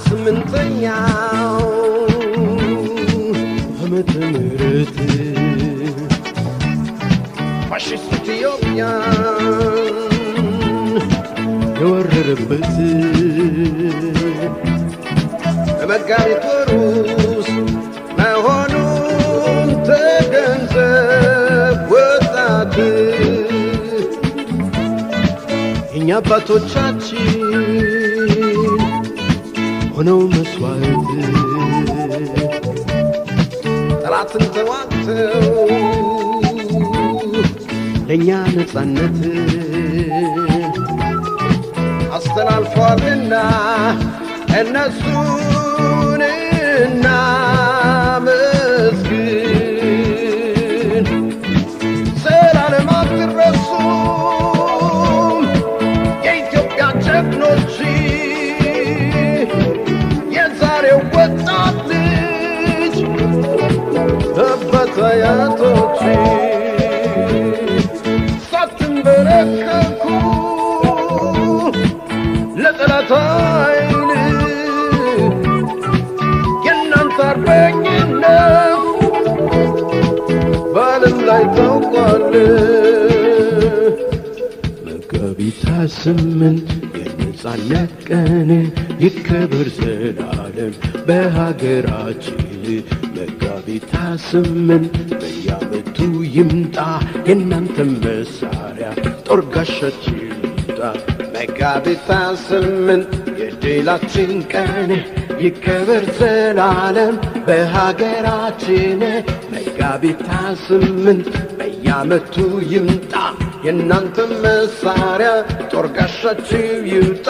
ስምንተኛው ዓመተ ምህረት ፋሽስት ኢትዮጵያን የወረረበት በመጋቢት ወር ውስጥ መሆኑን ተገንዘብ ወጣት የእኛ አባቶቻችን ሆነው መስዋዕት ጠላትን ተዋግተው ለእኛ ነጻነት አስተላልፏልና እነሱን እናመስግን። ዘላለም አትረሱም የኢትዮጵያ ጀግኖች፣ የዛሬው ወጣት ልጅ አባት አያቶች ሳትንበረከኩ ለጠላት ኃይል የእናንተ አርበኝነት በዓለም ላይ ታውቋል። መጋቢት ስምንት የነጻነት ቀን ይከበር ዘላለም በሀገራችን። መጋቢት ስምንት በየዓመቱ ይምጣ የእናንተ መሳሪያ ጦር ጋሻችን ይምጣ። መጋቢት ስምንት የድላችን ቀን ይከበር ዘላለም በሀገራችን። መጋቢት ስምንት በየዓመቱ ይምጣ የእናንተ መሳሪያ ጦር ጋሻችሁ ይውጣ።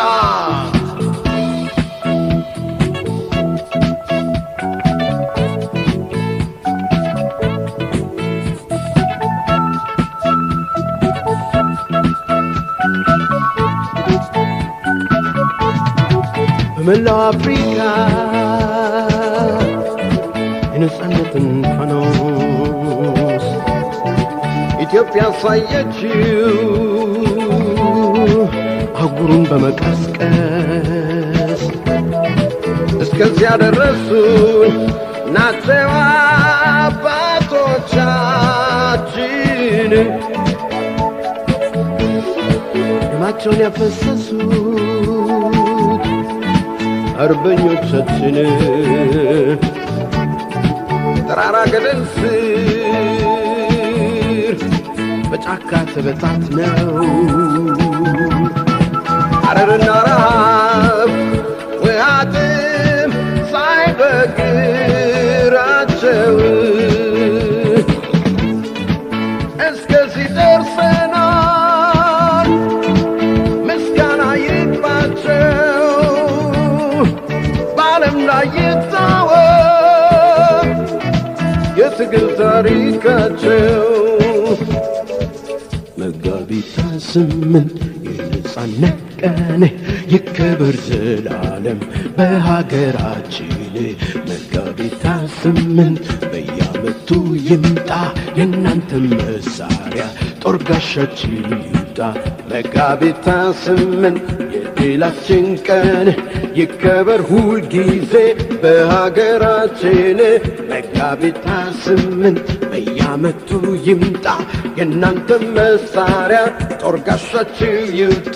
በመላው አፍሪካ የነጻነትን ፋኖስ ኢትዮጵያ አሳየችው አህጉሩን በመቀስቀስ እስከዚያ ደረሱን ናቸው አባቶቻችን ደማቸውን ያፈሰሱት አርበኞቻችን ተራራ ገደል ስር በጫካ ተበታትነው ሐረርና ረሃብ ውሃትም ሳይበግራቸው እስከዚህ ደርሰናል። ምስጋና ይግባቸው በዓለም ላይ ይታወቅ የትግል ታሪካቸው። መጋቢት ስምንት የነጻነት ቀን ይከበር ዘላለም በሀገራችን። መጋቢት ስምንት በየዓመቱ ይምጣ የእናንተ መሳሪያ ጦር ጋሻችን ይውጣ። መጋቢት ስምንት የድላችን ቀን ይከበር ሁልጊዜ በሀገራችን። መጋቢት ስምንት በየዓመቱ ይምጣ የእናንተ መሳሪያ ጦር ጋሻችሁ ይውጣ።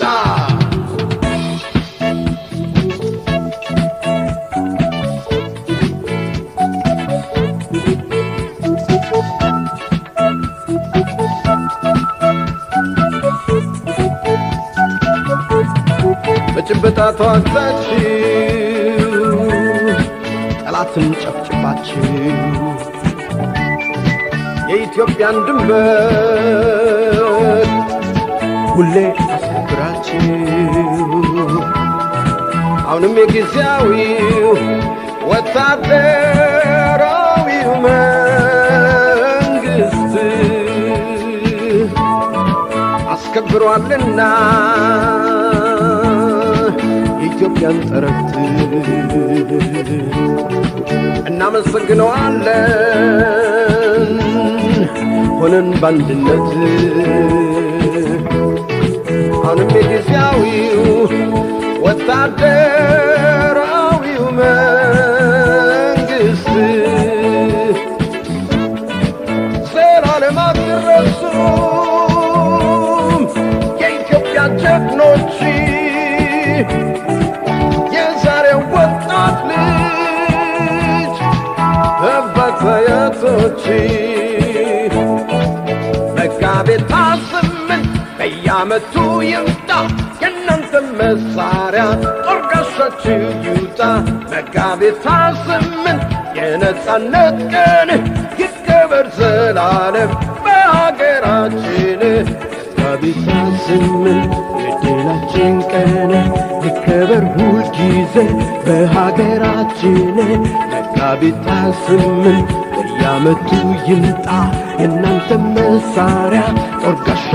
በጭበጣ ተዋግታችሁ ጠላትን ጨፍጭፋችሁ የኢትዮጵያን ድንበር ሁሌ አስከብራችሁ አሁንም የጊዜያዊው ወታደራዊው መንግስት አስከብሯልና የኢትዮጵያን ጠረፍት እናመሰግነዋለን ሆነን በአንድነት አሁንም የጊዜያዊው ወታደራዊው መንግሥት ዘላለም አትረሱም የኢትዮጵያ ጀግኖች የዛሬው ወጣት ልጅ አባት አያቶች መጋቢት ስምንት በየዓመቱ ይምጣ የእናንተ መሳሪያ ጦር ጋሻችሁ ይውጣ መጋቢት ስምንት የነጻነት ቀን ይከበር ዘላለም በሀገራችን መጋቢት ስምንት የድላችን ቀን ይከበር ሁልጊዜ በሀገራችን መጋቢት ስምንት በየዓመቱ ይምጣ የእናንተ መሳሪያ ጦር ጋሻ